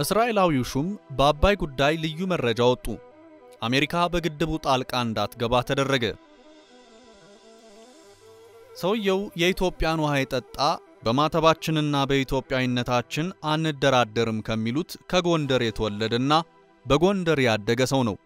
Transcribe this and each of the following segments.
እስራኤላዊው ሹም በአባይ ጉዳይ ልዩ መረጃ ወጡ። አሜሪካ በግድቡ ጣልቃ እንዳትገባ ተደረገ። ሰውየው የኢትዮጵያን ውሃ የጠጣ በማተባችንና በኢትዮጵያዊነታችን አንደራደርም ከሚሉት ከጎንደር የተወለደና በጎንደር ያደገ ሰው ነው።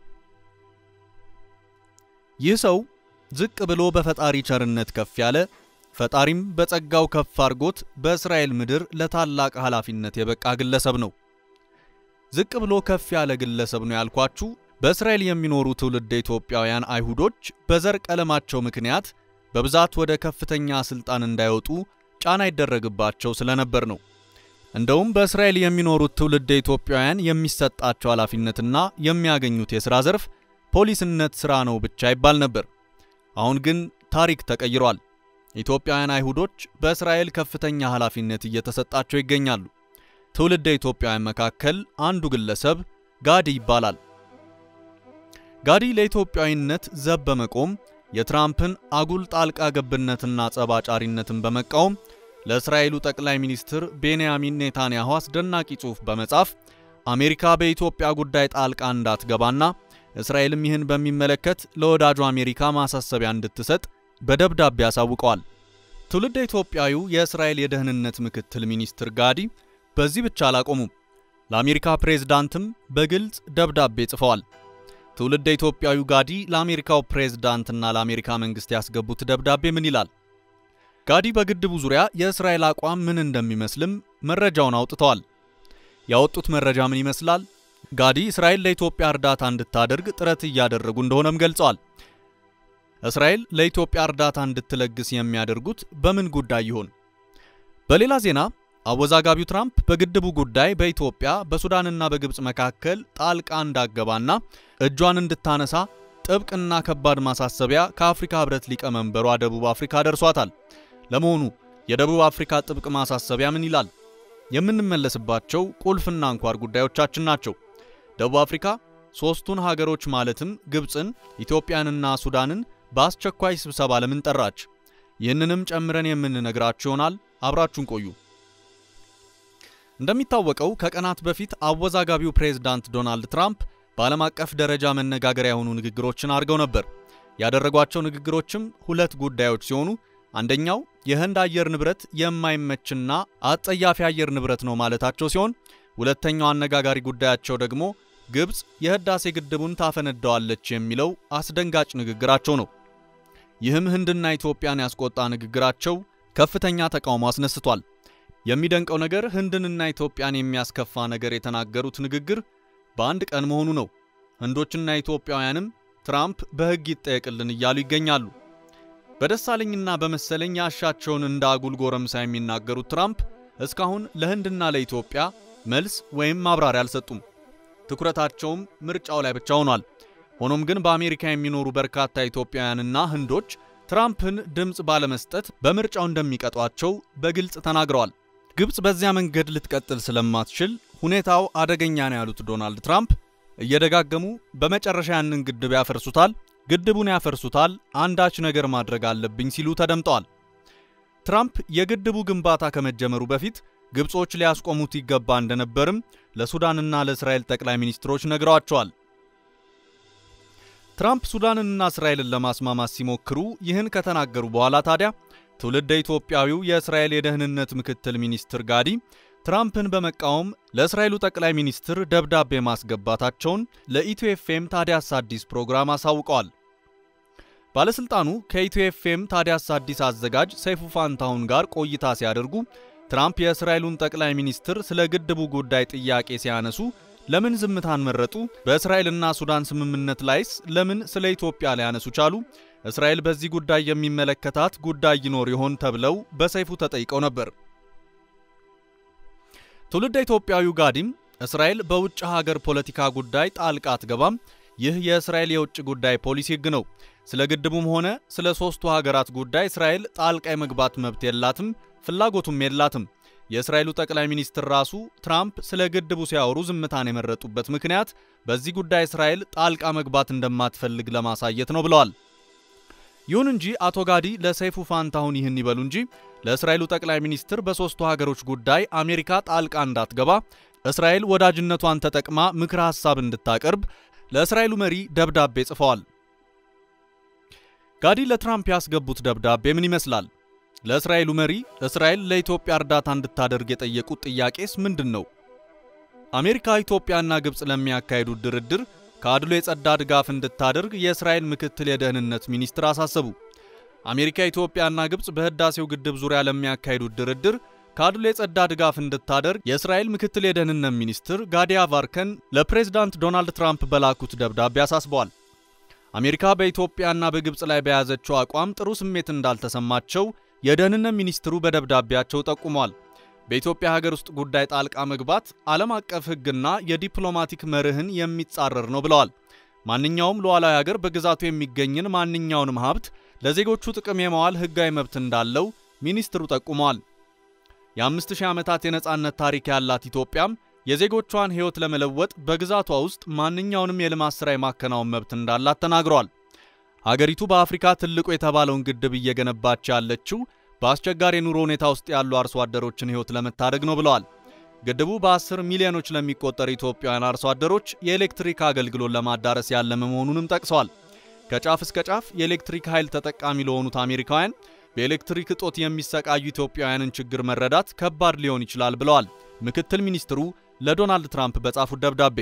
ይህ ሰው ዝቅ ብሎ በፈጣሪ ቸርነት ከፍ ያለ ፈጣሪም በጸጋው ከፍ አድርጎት በእስራኤል ምድር ለታላቅ ኃላፊነት የበቃ ግለሰብ ነው። ዝቅ ብሎ ከፍ ያለ ግለሰብ ነው ያልኳችሁ በእስራኤል የሚኖሩ ትውልደ ኢትዮጵያውያን አይሁዶች በዘር ቀለማቸው ምክንያት በብዛት ወደ ከፍተኛ ስልጣን እንዳይወጡ ጫና ይደረግባቸው ስለነበር ነው። እንደውም በእስራኤል የሚኖሩት ትውልደ ኢትዮጵያውያን የሚሰጣቸው ኃላፊነትና የሚያገኙት የሥራ ዘርፍ ፖሊስነት ሥራ ነው ብቻ ይባል ነበር። አሁን ግን ታሪክ ተቀይሯል። ኢትዮጵያውያን አይሁዶች በእስራኤል ከፍተኛ ኃላፊነት እየተሰጣቸው ይገኛሉ። ትውልደ ኢትዮጵያውያን መካከል አንዱ ግለሰብ ጋዲ ይባላል። ጋዲ ለኢትዮጵያዊነት ዘብ በመቆም የትራምፕን አጉል ጣልቃ ገብነትና ጸባጫሪነትን በመቃወም ለእስራኤሉ ጠቅላይ ሚኒስትር ቤንያሚን ኔታንያሁ አስደናቂ ጽሑፍ በመጻፍ አሜሪካ በኢትዮጵያ ጉዳይ ጣልቃ እንዳትገባና እስራኤልም ይህን በሚመለከት ለወዳጁ አሜሪካ ማሳሰቢያ እንድትሰጥ በደብዳቤ አሳውቀዋል። ትውልደ ኢትዮጵያዊው የእስራኤል የደህንነት ምክትል ሚኒስትር ጋዲ በዚህ ብቻ አላቆሙም። ለአሜሪካ ፕሬዝዳንትም በግልጽ ደብዳቤ ጽፈዋል። ትውልደ ኢትዮጵያዊው ጋዲ ለአሜሪካው ፕሬዝዳንትና ለአሜሪካ መንግስት ያስገቡት ደብዳቤ ምን ይላል? ጋዲ በግድቡ ዙሪያ የእስራኤል አቋም ምን እንደሚመስልም መረጃውን አውጥተዋል። ያወጡት መረጃ ምን ይመስላል? ጋዲ እስራኤል ለኢትዮጵያ እርዳታ እንድታደርግ ጥረት እያደረጉ እንደሆነም ገልጸዋል። እስራኤል ለኢትዮጵያ እርዳታ እንድትለግስ የሚያደርጉት በምን ጉዳይ ይሆን? በሌላ ዜና አወዛጋቢው ትራምፕ በግድቡ ጉዳይ በኢትዮጵያ በሱዳንና በግብፅ መካከል ጣልቃ እንዳገባና እጇን እንድታነሳ ጥብቅና ከባድ ማሳሰቢያ ከአፍሪካ ህብረት ሊቀመንበሯ ደቡብ አፍሪካ ደርሷታል። ለመሆኑ የደቡብ አፍሪካ ጥብቅ ማሳሰቢያ ምን ይላል? የምንመለስባቸው ቁልፍና አንኳር ጉዳዮቻችን ናቸው። ደቡብ አፍሪካ ሦስቱን ሀገሮች ማለትም ግብፅን፣ ኢትዮጵያንና ሱዳንን በአስቸኳይ ስብሰባ ለምን ጠራች? ይህንንም ጨምረን የምንነግራችሁ ይሆናል። አብራችሁን ቆዩ። እንደሚታወቀው ከቀናት በፊት አወዛጋቢው ፕሬዝዳንት ዶናልድ ትራምፕ በዓለም አቀፍ ደረጃ መነጋገሪያ የሆኑ ንግግሮችን አድርገው ነበር። ያደረጓቸው ንግግሮችም ሁለት ጉዳዮች ሲሆኑ አንደኛው የህንድ አየር ንብረት የማይመችና አጸያፊ አየር ንብረት ነው ማለታቸው ሲሆን ሁለተኛው አነጋጋሪ ጉዳያቸው ደግሞ ግብፅ የህዳሴ ግድቡን ታፈነዳዋለች የሚለው አስደንጋጭ ንግግራቸው ነው። ይህም ህንድና ኢትዮጵያን ያስቆጣ ንግግራቸው ከፍተኛ ተቃውሞ አስነስቷል። የሚደንቀው ነገር ህንድንና ኢትዮጵያን የሚያስከፋ ነገር የተናገሩት ንግግር በአንድ ቀን መሆኑ ነው። ህንዶችና ኢትዮጵያውያንም ትራምፕ በህግ ይጠየቅልን እያሉ ይገኛሉ። በደሳለኝና በመሰለኝ ያሻቸውን እንደ አጉል ጎረምሳ የሚናገሩት ትራምፕ እስካሁን ለህንድና ለኢትዮጵያ መልስ ወይም ማብራሪያ አልሰጡም። ትኩረታቸውም ምርጫው ላይ ብቻ ሆኗል። ሆኖም ግን በአሜሪካ የሚኖሩ በርካታ ኢትዮጵያውያንና ህንዶች ትራምፕን ድምፅ ባለመስጠት በምርጫው እንደሚቀጧቸው በግልጽ ተናግረዋል። ግብፅ በዚያ መንገድ ልትቀጥል ስለማትችል ሁኔታው አደገኛ ነው ያሉት ዶናልድ ትራምፕ እየደጋገሙ በመጨረሻ ያንን ግድብ ያፈርሱታል፣ ግድቡን ያፈርሱታል፣ አንዳች ነገር ማድረግ አለብኝ ሲሉ ተደምጠዋል። ትራምፕ የግድቡ ግንባታ ከመጀመሩ በፊት ግብጾች ሊያስቆሙት ይገባ እንደነበርም ለሱዳንና ለእስራኤል ጠቅላይ ሚኒስትሮች ነግረዋቸዋል። ትራምፕ ሱዳንንና እስራኤልን ለማስማማት ሲሞክሩ ይህን ከተናገሩ በኋላ ታዲያ ትውልደ ኢትዮጵያዊው የእስራኤል የደህንነት ምክትል ሚኒስትር ጋዲ ትራምፕን በመቃወም ለእስራኤሉ ጠቅላይ ሚኒስትር ደብዳቤ ማስገባታቸውን ለኢትዮ ኤፍኤም ታዲያስ አዲስ ፕሮግራም አሳውቀዋል። ባለሥልጣኑ ከኢትዮ ኤፍኤም ታዲያስ አዲስ አዘጋጅ ሰይፉ ፋንታሁን ጋር ቆይታ ሲያደርጉ ትራምፕ የእስራኤሉን ጠቅላይ ሚኒስትር ስለ ግድቡ ጉዳይ ጥያቄ ሲያነሱ ለምን ዝምታን መረጡ? በእስራኤልና ሱዳን ስምምነት ላይስ ለምን ስለ ኢትዮጵያ ሊያነሱ ቻሉ? እስራኤል በዚህ ጉዳይ የሚመለከታት ጉዳይ ይኖር ይሆን ተብለው በሰይፉ ተጠይቀው ነበር። ትውልደ ኢትዮጵያዊው ጋዲም እስራኤል በውጭ ሀገር ፖለቲካ ጉዳይ ጣልቃ አትገባም፣ ይህ የእስራኤል የውጭ ጉዳይ ፖሊሲ ሕግ ነው። ስለ ግድቡም ሆነ ስለ ሦስቱ ሀገራት ጉዳይ እስራኤል ጣልቃ የመግባት መብት የላትም፣ ፍላጎቱም የላትም። የእስራኤሉ ጠቅላይ ሚኒስትር ራሱ ትራምፕ ስለ ግድቡ ሲያወሩ ዝምታን የመረጡበት ምክንያት በዚህ ጉዳይ እስራኤል ጣልቃ መግባት እንደማትፈልግ ለማሳየት ነው ብለዋል። ይሁን እንጂ አቶ ጋዲ ለሰይፉ ፋንታሁን ይህን ይበሉ እንጂ ለእስራኤሉ ጠቅላይ ሚኒስትር በሦስቱ ሀገሮች ጉዳይ አሜሪካ ጣልቃ እንዳትገባ እስራኤል ወዳጅነቷን ተጠቅማ ምክረ ሐሳብ እንድታቀርብ ለእስራኤሉ መሪ ደብዳቤ ጽፈዋል። ጋዲ ለትራምፕ ያስገቡት ደብዳቤ ምን ይመስላል? ለእስራኤሉ መሪ እስራኤል ለኢትዮጵያ እርዳታ እንድታደርግ የጠየቁት ጥያቄስ ምንድን ነው? አሜሪካ ኢትዮጵያና ግብፅ ለሚያካሂዱት ድርድር ከአድሎ የጸዳ ድጋፍ እንድታደርግ የእስራኤል ምክትል የደህንነት ሚኒስትር አሳሰቡ። አሜሪካ ኢትዮጵያና ግብፅ በህዳሴው ግድብ ዙሪያ ለሚያካሂዱት ድርድር ከአድሎ የጸዳ ድጋፍ እንድታደርግ የእስራኤል ምክትል የደህንነት ሚኒስትር ጋዲ ያቫርከን ለፕሬዝዳንት ዶናልድ ትራምፕ በላኩት ደብዳቤ አሳስበዋል። አሜሪካ በኢትዮጵያና በግብፅ ላይ በያዘችው አቋም ጥሩ ስሜት እንዳልተሰማቸው የደህንነት ሚኒስትሩ በደብዳቤያቸው ጠቁመዋል። በኢትዮጵያ ሀገር ውስጥ ጉዳይ ጣልቃ መግባት ዓለም አቀፍ ሕግና የዲፕሎማቲክ መርህን የሚጻረር ነው ብለዋል። ማንኛውም ሉዓላዊ ሀገር በግዛቱ የሚገኝን ማንኛውንም ሀብት ለዜጎቹ ጥቅም የመዋል ሕጋዊ መብት እንዳለው ሚኒስትሩ ጠቁመዋል። የአምስት ሺህ ዓመታት የነጻነት ታሪክ ያላት ኢትዮጵያም የዜጎቿን ሕይወት ለመለወጥ በግዛቷ ውስጥ ማንኛውንም የልማት ሥራ የማከናወን መብት እንዳላት ተናግረዋል። ሀገሪቱ በአፍሪካ ትልቁ የተባለውን ግድብ እየገነባች ያለችው በአስቸጋሪ የኑሮ ሁኔታ ውስጥ ያሉ አርሶ አደሮችን ሕይወት ለመታደግ ነው ብለዋል። ግድቡ በ10 ሚሊዮኖች ለሚቆጠሩ ኢትዮጵያውያን አርሶ አደሮች የኤሌክትሪክ አገልግሎት ለማዳረስ ያለመ መሆኑንም ጠቅሰዋል። ከጫፍ እስከ ጫፍ የኤሌክትሪክ ኃይል ተጠቃሚ ለሆኑት አሜሪካውያን በኤሌክትሪክ እጦት የሚሰቃዩ ኢትዮጵያውያንን ችግር መረዳት ከባድ ሊሆን ይችላል ብለዋል ምክትል ሚኒስትሩ ለዶናልድ ትራምፕ በጻፉት ደብዳቤ።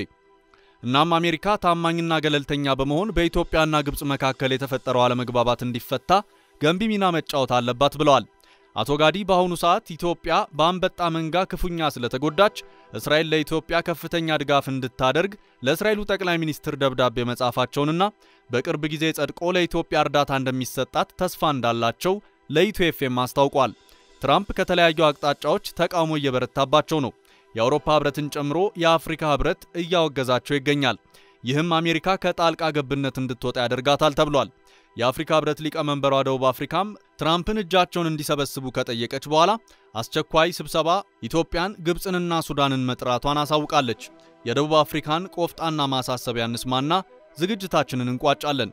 እናም አሜሪካ ታማኝና ገለልተኛ በመሆን በኢትዮጵያና ግብፅ መካከል የተፈጠረው አለመግባባት እንዲፈታ ገንቢ ሚና መጫወት አለባት ብለዋል። አቶ ጋዲ በአሁኑ ሰዓት ኢትዮጵያ በአንበጣ መንጋ ክፉኛ ስለተጎዳች እስራኤል ለኢትዮጵያ ከፍተኛ ድጋፍ እንድታደርግ ለእስራኤሉ ጠቅላይ ሚኒስትር ደብዳቤ መጻፋቸውንና በቅርብ ጊዜ ጸድቆ ለኢትዮጵያ እርዳታ እንደሚሰጣት ተስፋ እንዳላቸው ለኢትዮ ኤፍኤም አስታውቋል። ትራምፕ ከተለያዩ አቅጣጫዎች ተቃውሞ እየበረታባቸው ነው። የአውሮፓ ህብረትን ጨምሮ የአፍሪካ ህብረት እያወገዛቸው ይገኛል። ይህም አሜሪካ ከጣልቃ ገብነት እንድትወጣ ያደርጋታል ተብሏል። የአፍሪካ ህብረት ሊቀመንበሯ ደቡብ አፍሪካም ትራምፕን እጃቸውን እንዲሰበስቡ ከጠየቀች በኋላ አስቸኳይ ስብሰባ ኢትዮጵያን፣ ግብፅንና ሱዳንን መጥራቷን አሳውቃለች። የደቡብ አፍሪካን ቆፍጣና ማሳሰቢያ እንስማና ዝግጅታችንን እንቋጫለን።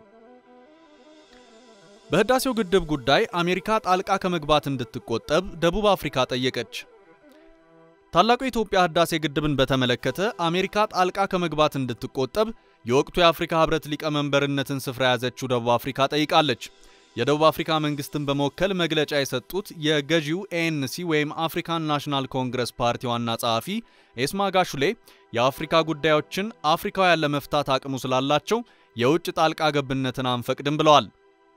በህዳሴው ግድብ ጉዳይ አሜሪካ ጣልቃ ከመግባት እንድትቆጠብ ደቡብ አፍሪካ ጠየቀች። ታላቁ የኢትዮጵያ ህዳሴ ግድብን በተመለከተ አሜሪካ ጣልቃ ከመግባት እንድትቆጠብ የወቅቱ የአፍሪካ ህብረት ሊቀመንበርነትን ስፍራ የያዘችው ደቡብ አፍሪካ ጠይቃለች። የደቡብ አፍሪካ መንግስትን በመወከል መግለጫ የሰጡት የገዢው ኤኤንሲ ወይም አፍሪካን ናሽናል ኮንግረስ ፓርቲ ዋና ጸሐፊ ኤስማ ጋሹሌ የአፍሪካ ጉዳዮችን አፍሪካውያን ለመፍታት አቅሙ ስላላቸው የውጭ ጣልቃ ገብነትን አንፈቅድም ብለዋል።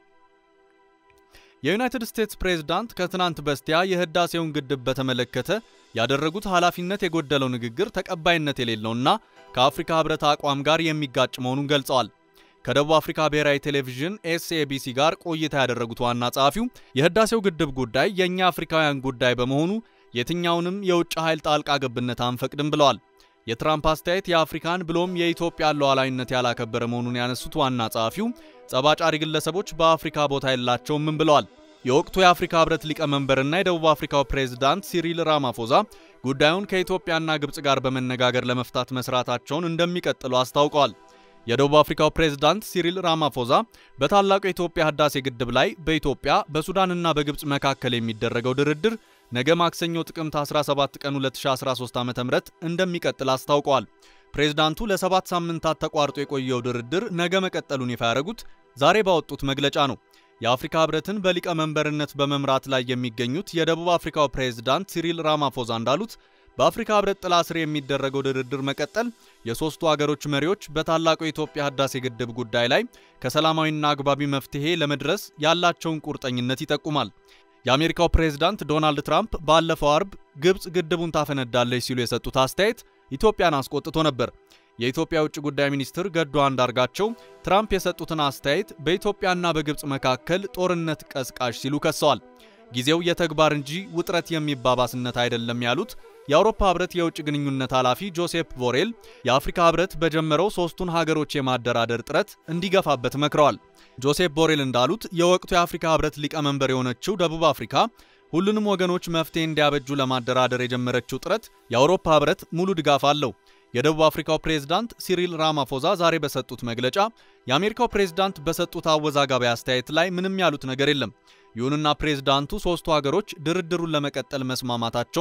የዩናይትድ ስቴትስ ፕሬዝዳንት ከትናንት በስቲያ የህዳሴውን ግድብ በተመለከተ ያደረጉት ኃላፊነት የጎደለው ንግግር ተቀባይነት የሌለውና ከአፍሪካ ህብረት አቋም ጋር የሚጋጭ መሆኑን ገልጸዋል። ከደቡብ አፍሪካ ብሔራዊ ቴሌቪዥን ኤስኤቢሲ ጋር ቆይታ ያደረጉት ዋና ጸሐፊው የህዳሴው ግድብ ጉዳይ የእኛ አፍሪካውያን ጉዳይ በመሆኑ የትኛውንም የውጭ ኃይል ጣልቃ ገብነት አንፈቅድም ብለዋል። የትራምፕ አስተያየት የአፍሪካን ብሎም የኢትዮጵያን ሉዓላዊነት ያላከበረ መሆኑን ያነሱት ዋና ጸሐፊው ጸባጫሪ ግለሰቦች በአፍሪካ ቦታ የላቸውም ብለዋል። የወቅቱ የአፍሪካ ህብረት ሊቀመንበርና የደቡብ አፍሪካው ፕሬዝዳንት ሲሪል ራማፎዛ ጉዳዩን ከኢትዮጵያና ግብፅ ጋር በመነጋገር ለመፍታት መስራታቸውን እንደሚቀጥሉ አስታውቀዋል። የደቡብ አፍሪካው ፕሬዝዳንት ሲሪል ራማፎዛ በታላቁ የኢትዮጵያ ህዳሴ ግድብ ላይ በኢትዮጵያ በሱዳንና በግብፅ መካከል የሚደረገው ድርድር ነገ ማክሰኞ ጥቅምት 17 ቀን 2013 ዓ.ም እንደሚቀጥል አስታውቀዋል። ፕሬዝዳንቱ ለሰባት ሳምንታት ተቋርጦ የቆየው ድርድር ነገ መቀጠሉን ይፋ ያደረጉት ዛሬ ባወጡት መግለጫ ነው። የአፍሪካ ህብረትን በሊቀመንበርነት በመምራት ላይ የሚገኙት የደቡብ አፍሪካው ፕሬዝዳንት ሲሪል ራማፎዛ እንዳሉት በአፍሪካ ህብረት ጥላ ስር የሚደረገው ድርድር መቀጠል የሦስቱ አገሮች መሪዎች በታላቁ የኢትዮጵያ ህዳሴ ግድብ ጉዳይ ላይ ከሰላማዊና አግባቢ መፍትሄ ለመድረስ ያላቸውን ቁርጠኝነት ይጠቁማል። የአሜሪካው ፕሬዝዳንት ዶናልድ ትራምፕ ባለፈው አርብ ግብፅ ግድቡን ታፈነዳለች ሲሉ የሰጡት አስተያየት ኢትዮጵያን አስቆጥቶ ነበር። የኢትዮጵያ ውጭ ጉዳይ ሚኒስትር ገዱ አንዳርጋቸው ትራምፕ የሰጡትን አስተያየት በኢትዮጵያና በግብፅ መካከል ጦርነት ቀስቃሽ ሲሉ ከሰዋል። ጊዜው የተግባር እንጂ ውጥረት የሚባባስነት አይደለም ያሉት የአውሮፓ ህብረት የውጭ ግንኙነት ኃላፊ ጆሴፕ ቦሬል የአፍሪካ ህብረት በጀመረው ሶስቱን ሀገሮች የማደራደር ጥረት እንዲገፋበት መክረዋል። ጆሴፕ ቦሬል እንዳሉት የወቅቱ የአፍሪካ ህብረት ሊቀመንበር የሆነችው ደቡብ አፍሪካ ሁሉንም ወገኖች መፍትሄ እንዲያበጁ ለማደራደር የጀመረችው ጥረት የአውሮፓ ህብረት ሙሉ ድጋፍ አለው። የደቡብ አፍሪካው ፕሬዝዳንት ሲሪል ራማፎዛ ዛሬ በሰጡት መግለጫ የአሜሪካው ፕሬዝዳንት በሰጡት አወዛጋቢ አስተያየት ላይ ምንም ያሉት ነገር የለም። ይሁንና ፕሬዝዳንቱ ሦስቱ ሀገሮች ድርድሩን ለመቀጠል መስማማታቸውን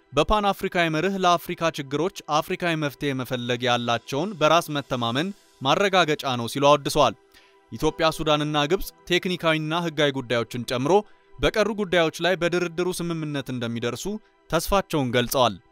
በፓን አፍሪካዊ መርህ ለአፍሪካ ችግሮች አፍሪካዊ መፍትሄ መፈለግ ያላቸውን በራስ መተማመን ማረጋገጫ ነው ሲሉ አወድሰዋል። ኢትዮጵያ፣ ሱዳንና ግብፅ ቴክኒካዊና ሕጋዊ ጉዳዮችን ጨምሮ በቀሩ ጉዳዮች ላይ በድርድሩ ስምምነት እንደሚደርሱ ተስፋቸውን ገልጸዋል።